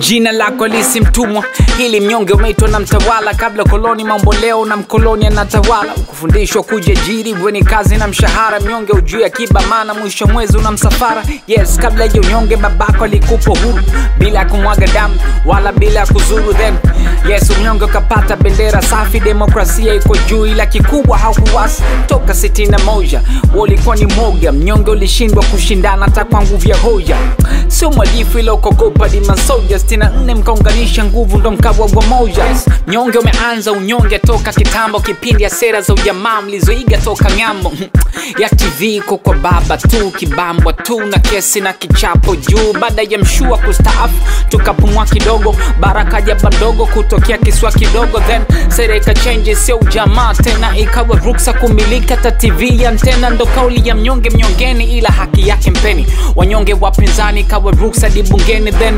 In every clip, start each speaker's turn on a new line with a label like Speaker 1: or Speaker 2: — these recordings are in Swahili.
Speaker 1: jina lako lisi mtumwa hili mnyonge umeitwa na mtawala kabla koloni mambo leo na mkoloni anatawala kufundishwa kujiajiri weni kazi na mshahara mnyonge ujuu akiba maana mwisho mwezi una msafara yes kabla ya unyonge babako alikupa huru bila ya kumwaga damu wala bila ya kuzuru then yes unyonge ukapata bendera safi demokrasia iko juu ila kikubwa haukuwasi toka 61 walikuwa ni moga mnyonge ulishindwa kushindana hata kwa nguvu ya hoja sio mwalifu ila ukogopa dimasoja 64 mkaunganisha nguvu ndo mkawa wa moja mnyonge umeanza unyonge toka kitambo kipindi ya sera za ujamaa mlizoiga toka ng'ambo ya tv iko kwa baba tu kibambwa tu na kesi na kichapo juu baada ya mshua kustaafu tukapumua kidogo baraka jaba ndogo kutokea kiswa kidogo then sera ikachenji sio ujamaa tena ikawa ruksa kumilika ta tv ya ntena ndo kauli ya mnyonge mnyongeni ila haki yake mpeni wanyonge wapinzani ikawa ruksa dibungeni then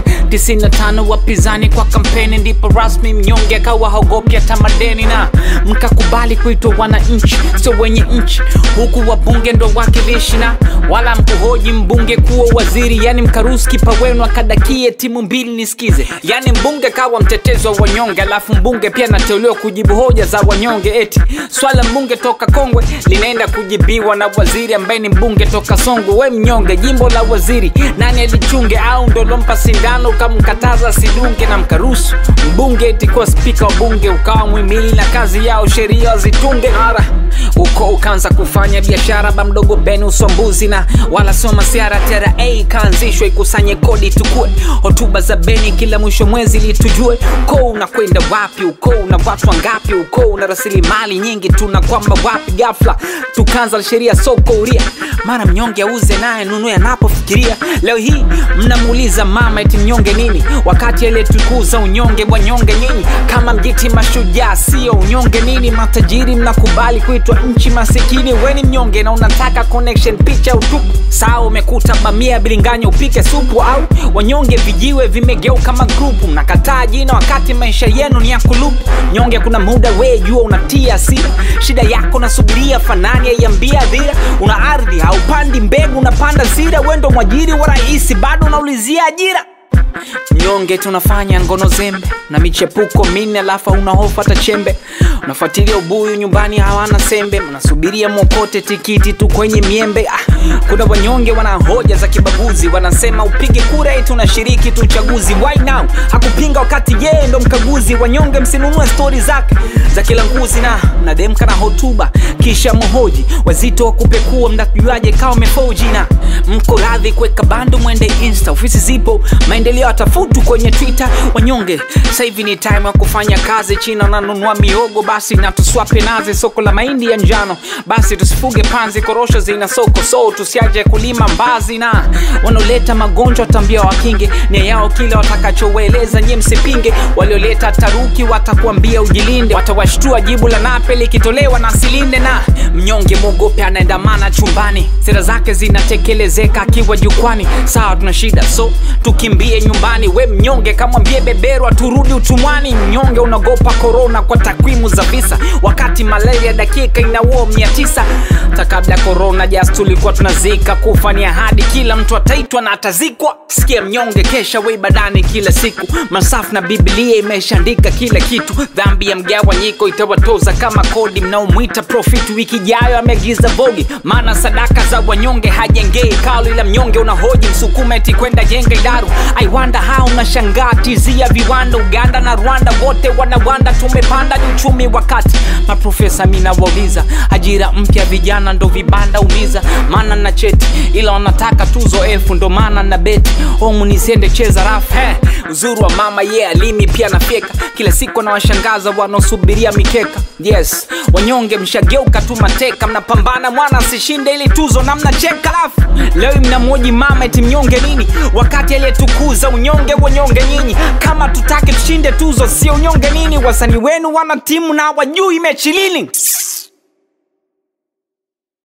Speaker 1: 95 wapinzani kwa kampeni ndipo rasmi mnyonge akawa haogopi hata madeni na mkakubali kuitwa wananchi sio wenye nchi huku wabunge ndo wakilishi na wala mkuhoji mbunge kuwa waziri yani mkarusi kipa wenu akadakie timu mbili nisikize yani mbunge kawa mtetezi wa wanyonge alafu mbunge pia anateuliwa kujibu hoja za wanyonge eti swala mbunge toka kongwe linaenda kujibiwa na waziri ambaye ni mbunge toka songwe we mnyonge jimbo la waziri nani alichunge au ndo lompa sindano ukamkataza sidunge na mkarusu mbunge eti kuwa spika wa bunge ukawa mwimili na kazi yao sheria zitunge mara uko ukaanza kufanya biashara ba mdogo beni uswambuzi na wala sio masiara tera a ikaanzishwa ikusanye kodi tukue hotuba za beni kila mwisho mwezi litujue uko unakwenda wapi uko una watu wangapi uko una rasilimali nyingi tuna kwamba wapi gafla tukaanza sheria soko uria mara mnyonge auze naye nunue anapofikiria leo hii mnamuuliza mama eti mnyonge nini wakati aliyetukuza unyonge wanyonge nyinyi kama mjiti mashujaa sio unyonge nini matajiri mnakubali kuitwa nchi masikini weni mnyonge na unataka connection picha utupu saa umekuta bamia bilinganya upike supu au wanyonge vijiwe vimegeuka magrupu mnakataa jina wakati maisha yenu ni ya kulupu nyonge kuna muda wee jua unatia asira shida yako nasubiria fanani yaiambia dhira una ardhi haupandi mbegu unapanda zira wendo mwajiri wa rahisi bado unaulizia ajira mnyonge tunafanya ngono zembe na michepuko minne alafu una hofu hata chembe unafuatilia ubuyu nyumbani hawana sembe mnasubiria mwokote tikiti tu kwenye miembe ah, kuna wanyonge wana hoja za kibaguzi wanasema upige kura eti unashiriki tu uchaguzi why now hakupinga wakati yeye ndo mkaguzi wanyonge msinunue stori zake za kila nguzi na mnademka na hotuba kisha mhoji wazito wa kupekua mnajuaje kawa mefoji na mko radhi kuweka bando mwende insta ofisi zipo maendeleo atafutu kwenye twitter wanyonge sasa hivi ni time ya kufanya kazi china nanunua miogo basi na tuswape nazi soko la mahindi ya njano basi tusifuge panzi korosho zina soko so tusiaje kulima mbazi na wanaoleta magonjwa tambia wakinge nia yao kile watakachoweleza nyie msipinge walioleta taruki watakuambia ujilinde watawashtua jibu la nape likitolewa na silinde na mnyonge mwogope anaendamana chumbani sera zake zinatekelezeka akiwa jukwani sawa tuna shida so tukimbie nyumbani we mnyonge kamwambie beberwa turudi utumwani mnyonge unagopa korona kwa takwimu za visa wakati malaria dakika inaua mia tisa hata kabla ya korona jas tulikuwa tunazika kufa ni ahadi kila mtu ataitwa na atazikwa sikia mnyonge kesha we badani kila siku masafu na biblia imeshaandika kila kitu dhambi ya mgawanyiko itawatoza kama kodi mnaomwita profit wiki ijayo ameagiza vogi maana sadaka za wanyonge hajengei kalu ila mnyonge unahoji msukumeti kwenda jenga idaru aiwanda ha unashangaa tizia viwanda uganda na rwanda wote wanawanda tumepanda ni uchumi wakati maprofesa minawauliza ajira mpya vijana ndo vibanda umiza maana na cheti ila wanataka tuzo elfu ndo maana na beti homu nisiende cheza rafu hey, uzuri wa mama ye yeah, alimi pia nafyeka kila siku anawashangaza wanaosubiria mikeka yes wanyonge mshageuka tu mateka mnapambana mwana asishinde ili tuzo na mnacheka lafu leo mnamwoji mama eti mnyonge nini wakati aliyetukuza unyonge wanyonge nyinyi kama tutake tushinde tuzo sio unyonge nini wasanii wenu wana timu na wajui mechi lini